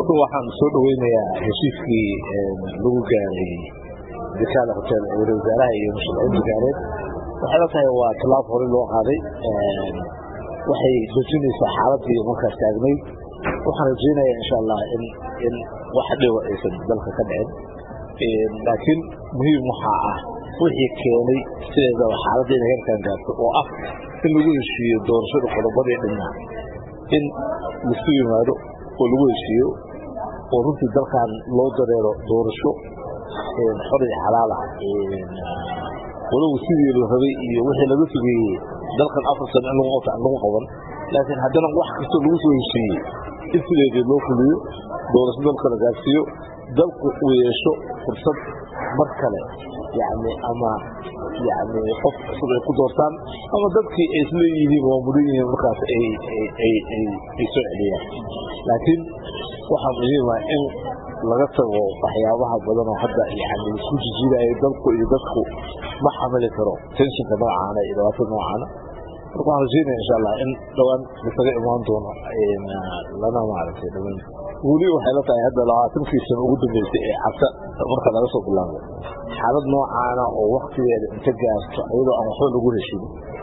horta waxaan soo dhaweynayaa heshiiskii lagu gaaray dakaada hotel ee wali wasaaraha iyo musharaciinta gaareed waxay la tahay waa tallaab hore loo qaaday waxay dejinaysaa xaaladii markaas taagnayd waxaan rajeynayaa insha allah in in wax dhiba aysan dalka ka dhicin laakiin muhiim waxaa ah wixii keenay sideedaba xaaladda inay halkan gaarto oo ah in lagu heshiiyo doorashada qodobadii dhinaa in lasu yimaado oo lagu heshiiyo oo runtii dalkan loo dareero doorasho xor iyo xalaala walow sidii la rabay iyo wixii laga sugeeyey dalkan afar sano in lagu qaban laakiin haddana wax kastoo lagu soo heshiiyey in sideedii loo fuliyo doorasho dalka la gaarsiiyo dalku uu yeesho fursad mar kale yani ama yani qof cusub ay ku doortaan ama dadkii ay isleeyihiin waa mudan yihiin markaas ay soo celiyaan laakiin waxaa muhiima in laga tago waxyaabaha badan oo hadda yani isku jijiidaya dalku iyo dadku ma xamili karo tenshinka noocaana iyo dhibaatada noocaana marka waxaan rajeynaya insha allah in dhowaan isaga imaan doono lana maaragtay dhamaan weli waxay la tahay hadda labaatankii sano ugu dambeysay ee cabta marka laga soo bilaabo xaalad noocaana oo waktigeeda inta gaarto iyadoo aan waxba lagu heshin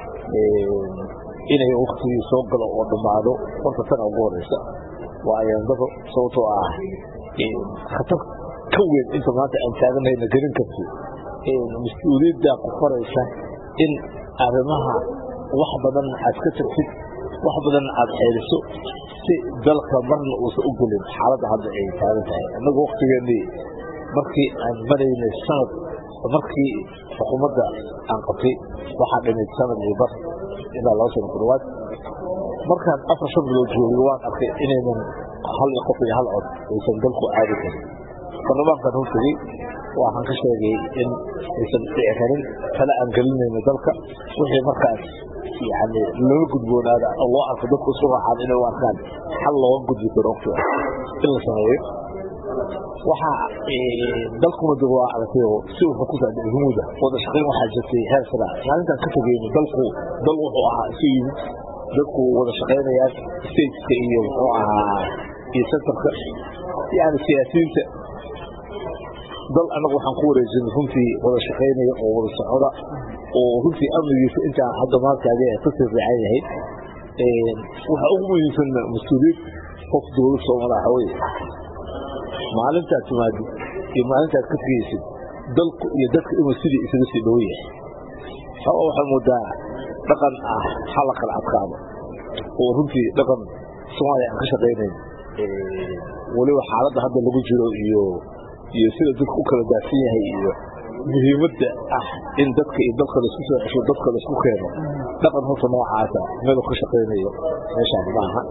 inay waktigii soo galo oo dhammaado horta tana ugu horeysa waa ayaandaro sababtoo ah khatar ka weyn inta maanta aan taaganayna gelin karti mas-uuliyaddaa ku faraysa in arrimaha wax badan aad ka tagtid wax badan aad xeeliso si dalka marna uusan u gelin xaaladda hadda ay taagan tahay annagu waktigeennii markii aan maraynay sanad markii xukuumadda aan qabtay waxaa dhimid sanad iyo bar ilaa laba sano ku dhawaad markaan afar shan bilood joogay waan arkay inaynan hal qof iyo hal cod aysan dalku caadi karin baarlamaankan hortegey waxaan ka sheegay in aysan dhici karin tala aan gelinayno dalka wixii markaas yani looga gudboonaada oo loo arko dadku isu raacaan inay u arkaan xal looga gudbi karo waqtiga in la sameeyo waxaa dalkuna dib waa aragtay si wuxuu ku saaday humuda wada shaqayn waxaa jirtay heer sara maalintaan ka tegeyno dalku dal wuxuu ahaa isu yimid dadku wada shaqaynayaan stateska iyo muxuu ahaa iyo centerka yani siyaasiyiinta dal annagu waxaan ku wareejinay runtii wada shaqaynaya oo wada socda oo runtii amnigiisa intaan hadda maantaaga kasii fiican yahay waxa ugu muhiimsan mas-uuliyad qof dowlad soomala waxa weye maalintaad timaadid iyo maalintaad ka tegeysid dalku iyo dadka inuu sidii isaga sii dhow yahay sababa waxaa moodaa dhaqan ah hala kala adkaado oo runtii dhaqan soomaaliya aan ka shaqaynayn weliba xaaladda hadda lagu jiro iyo iyo sida dadku u kala daafsan yahay iyo muhiimadda ah in dadka iyo dalka laisku soo cesho dadka laisku keeno dhaqan horta noocaasa meelu ka shaqaynayo meeshaan maaha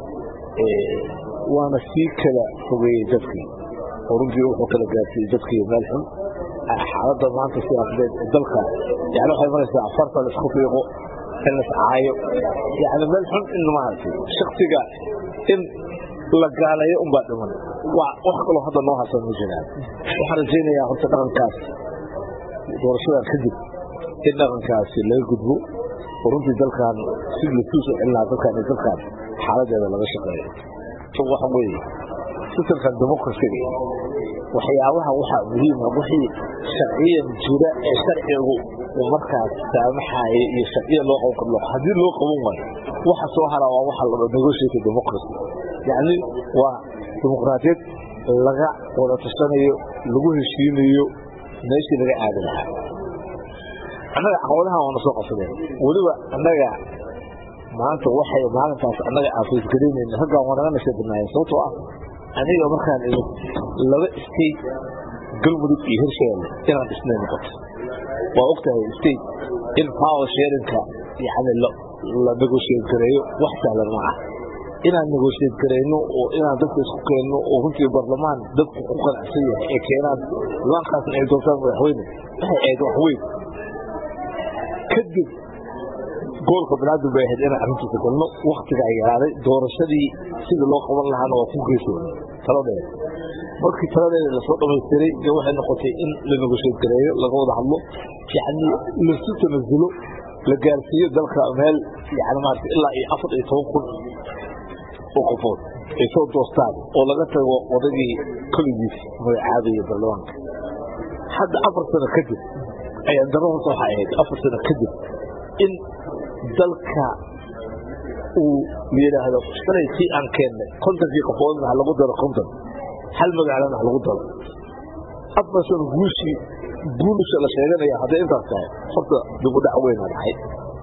waana sii kala fogeeyey dadkii oo runtii wuxuu kala gaarsiiyey dadkii meel xun xaaladda maanta siyaasadeed ee dalka yani waxay maraysaa farta laisku fiiqo in la iscaayo yani meel xun in maaragtay shaksiga in la gaalayo unbaa dhiman wax kaloo hadda noo harsan ma jiraan waxaan rajaynayaa horta dhaqankaas doorashadan kadib in dhaqankaasi laga gudbo oo runtii dalkan si lasuu soo celin lahaa dalkan iyo dalkan xaaladeeda laga shaqeeyo waxa weeye sistamkan democracyga waxyaabaha waxaa muhiima wixii sharciyan jira ee sharcigu uu markaas saamaxaaya iyo sharciya loo qaban karo haddii loo qaban waayo waxa soo haraa waa waxa la negotiate democracy yacni waa dimuqraadiyad laga wada tashanayo lagu heshiinayo meeshii laga aadi lahaa annaga caqabadahan waana soo qabsadeen weliba annaga maanta waxay maalintaas annaga aan faysgaraynayna raggaan waa naga nashadinaayeen sababtoo ah aniga markaan ido laba state galmudug iyo hirshabeelle inaan dhisnay noqoto waa ogtahay state in power sharinka yani la negotiate gareeyo wax sahlan ma ah inaan negotiate garayno oo inaan dadka isku keenno oo runtii barlamaan dadku ku qanacsan yahay ee keenaan nimankaasna ay doortaan madaxweyne waxay ahayd wax weyn kadib goolka banaadir bay ahayd inaan arrintiisa galno waktiga ay yaraaday doorashadii sidii loo qaban lahaana waa ku geesoona taladeeda markii taladeeda lasoo dhamaystiray dee waxay noqotay in la negotiate gareeyo laga wada hadlo yacni lasu tanasulo la gaarsiiyo dalka meel yani maarata ilaa iyo afar iyo toban kun oo qofood ay soo doostaan oo laga tago odagii koligiis magacaabaya baarlamaanka hadda afar sano kadib ayaa daro horta waxay ahayd afar sano kadib in dalka uu yidhaahdo shalay tii aan keennay kontonkii qofoodna ha lagu daro konton hal magaalana ha lagu daro afar sano guushii guulusha la sheeganaya hadday intaas tahay horta dib u dhac weyna dhacay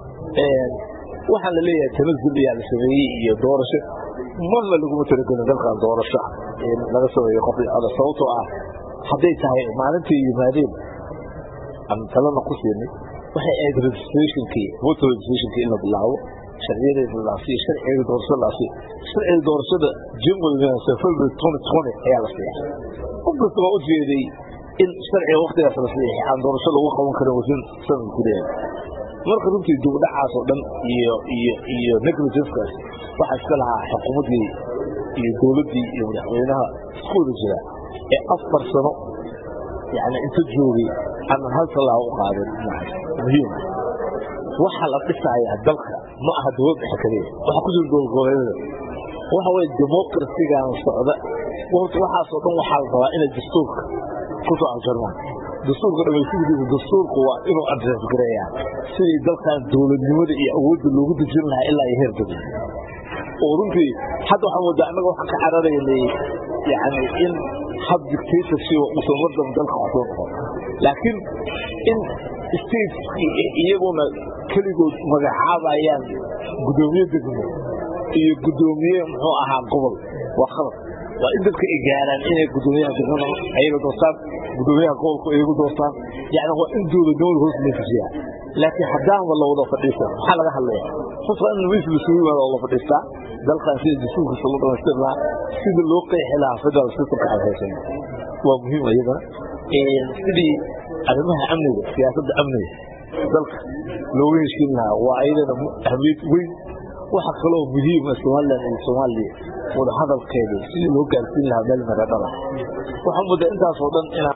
waxaa la leeyahay tanazul ayaa la sameeyey iyo doorasho marna laguma talagelin dalkan doorasho laga sameeyo qof ada sababtoo ah hadday tahay maalintii yimaadeen aan talana ku siinay waxay ahayd registrationkii voter registrationkii in la bilaabo sharciyadeeda laasiyo sharciga doorashada laasiyo sharciga doorashada january february twenty twenty ayaa la siixay qof kasta waa u jeeday in sharciga waktigaas la siixay aan doorasho lagu qaban karin wasin sanad gudaheeda marka runtii dugdhacaas oo dhan iyo iyo iyo negligenskaas waxaa iska lahaa xukuumaddii iyo dowladdii iyo madaxweynaha isku wada jira ee afar sano yani inta joogay aanan hal tallaabo u qaadin muhiim waxaa la dhisayaa dalka ma aha dowlad dhexe kaliya waxa ku jira dowladgoboleedyada waxa weye democracygan socda waxaasoo dhan waxaa la rabaa inay dastuurka kusoo aljarmaan dastuurka dhamaystidiisa dastuurku waa inuu adres gareeyaa sidii dalkan dowladnimada iyo awoodda loogu dejin lahaa ilaa iyo heer degmo oo runtii hadda waxaa moodaa annaga waxaan ka cararaynay yani in hab dictatorship uusan wadan dalka kusoo noqon laakiin in states iyaguna keligood magacaabayaan guddoomiye degmo iyo guddoomiye muxuu ahaa gobol waa khalad waa in dadka ay gaaraan inay guddoomiyaha degmada ayaga doortaan guddoomiyaha gobolku iyagu doortaan yani waa in dowladnimada hoos loo fujiyaa laakiin haddaanba la wada fadhiista maxaa laga hadlaya horta in miis lasugu yimaado oo la fadhiistaa dalkan sida dastuurkiisa loo dhamaystir lahaa sida loo qeexi lahaa federal systemka aan haysan waa muhiim iyadana sidii arrimaha amniga siyaasadda amniga dalka looga heshiin lahaa waa iyadana ahmiyad weyn waxa kaloo muhiima somalilan iyo soomaaliya wada hadalkeeda sidii loo gaarsiin lahaa meel maradhala waxaa moodaa intaasoo dhan inaa